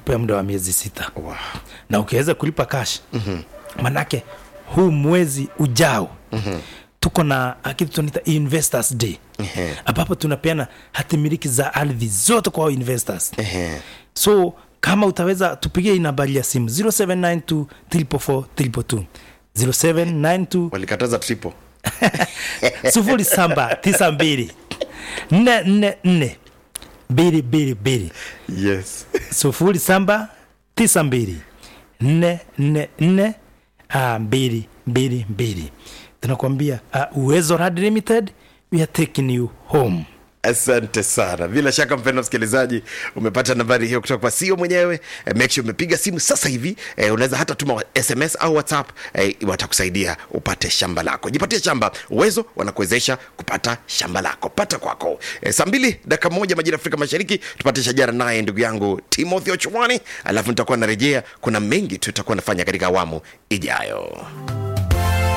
tunakupea muda wa miezi sita Wow. na ukiweza kulipa cash mm-hmm. manake huu mwezi ujao mm-hmm. tuko na ah, kitu tunaita investors day Ehe. ambapo tunapeana hatimiliki za ardhi zote kwa investors Ehe. so kama utaweza tupigie hii nambari ya simu 0792 344 322 0792 walikataza triple sufuri saba tisa mbili nne nne nne mbili mbili mbili yes sufuri saba tisa mbili nne nne nne ah, mbili mbili mbili tunakwambia uh, uwezo rad limited we are taking you home asante sana bila shaka mpendo msikilizaji umepata nambari hiyo kutoka kwa sio mwenyewe eh, make sure umepiga simu sasa hivi eh, unaweza hata tuma sms au whatsapp eh, watakusaidia upate shamba lako jipatie shamba uwezo wanakuwezesha kupata shamba lako pata kwako eh, saa mbili dakika moja majira afrika mashariki tupate shajara naye ndugu yangu timothy ochwani alafu nitakuwa narejea kuna mengi tutakuwa nafanya katika awamu ijayo